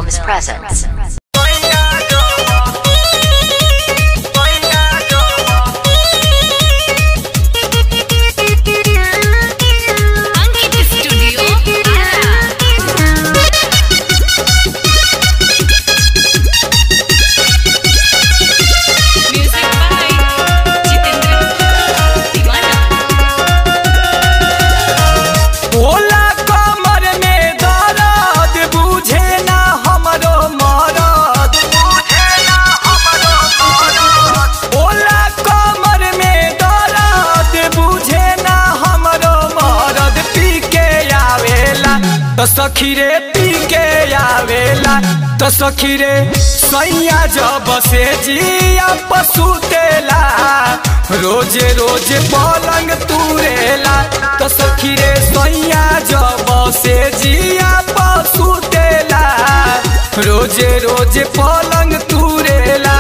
Films presents. Ankit studio music by Jitendra Deewana ओला कमर में दर्द बुझे ना हमरो मरद बुझे ना हमरो मरद ओला कमर में दर्द बुझे ना हमरो मरद पी के आवेला तो सखी रे पी के आवेला तो सखी रे सैया जब से जिया पसुतेला रोजे रोजे पलंग तुरेला तो सखी रे सैया जब से जिया पसुतेला रोजे रोजे पलंग तुरेला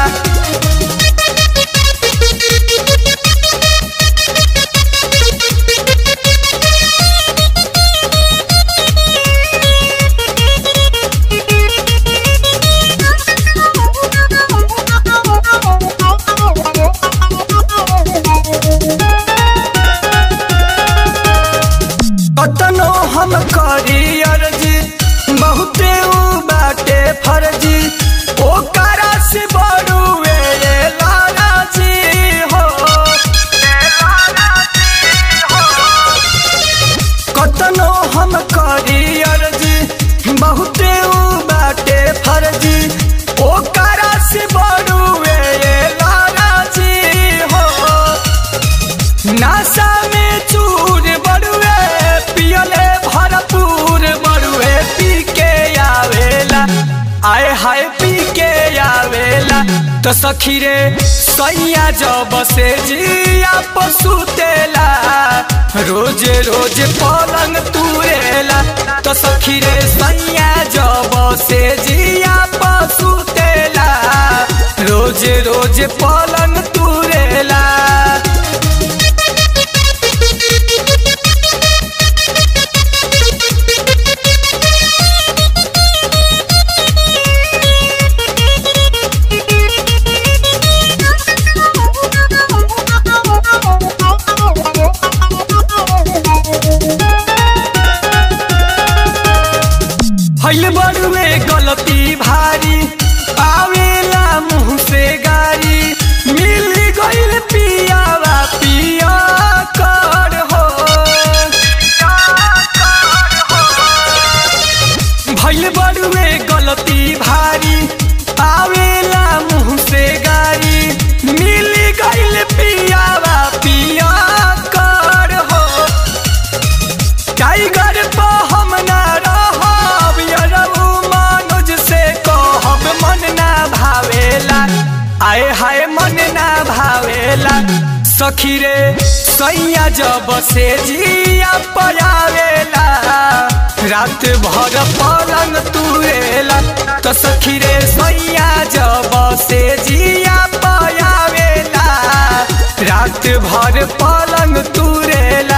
कतनो हम करी अर्जी बहुते उ बाटे फर्जी ओ करा से बड़ुए ये लाला जी हो ये लाला जी हो कतनो हम करी अर्जी बहुते उ बाटे फर्जी ओ करा से बड़ुए ये लाला जी हो नासा में चूर बड़ुए पियले भरपूर बड़ुए पी के आवेला आए हाय पी के आवेला तो सखी रे सैया जब से जिया पसुतेला रोज रोज पलंग तुरेला तो सखी रे सैया जब से जिया पसुतेला रोज रोज पलंग तुरेला हईल बड़ुए गलती भारी आवेला मुंह से गारी मिल गईल पियावा पिया कर हो भईल बड़ुए गलती भारी आवेला मुंह से गारी मिल गईल पियावा पिया कर हो टाइगर तो हम ना रहब यरऊ मनोज से कहब मन ना भावेला आए हाय मन ना भावेला सखी रे सैया जब से जिया पयावेला रात भर पलंग तुरेला तो सखी रे सैया जब से जिया पयावेला रात भर पलंग तुरेला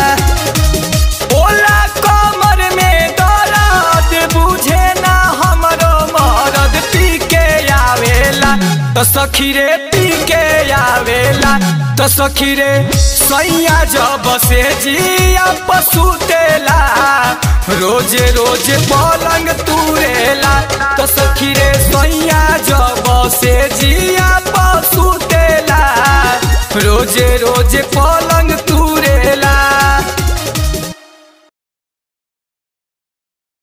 ओला कमर में दर्द बुझे ना हमरो मरद पी के आवेला तो सखी रे पी के आवेला तो सखी रे सैया जब से जिया पसुतेला रोज रोज पलंग तुरेला तो सखी रे सैया जब से जिया पसुतेला रोज रोज पलंग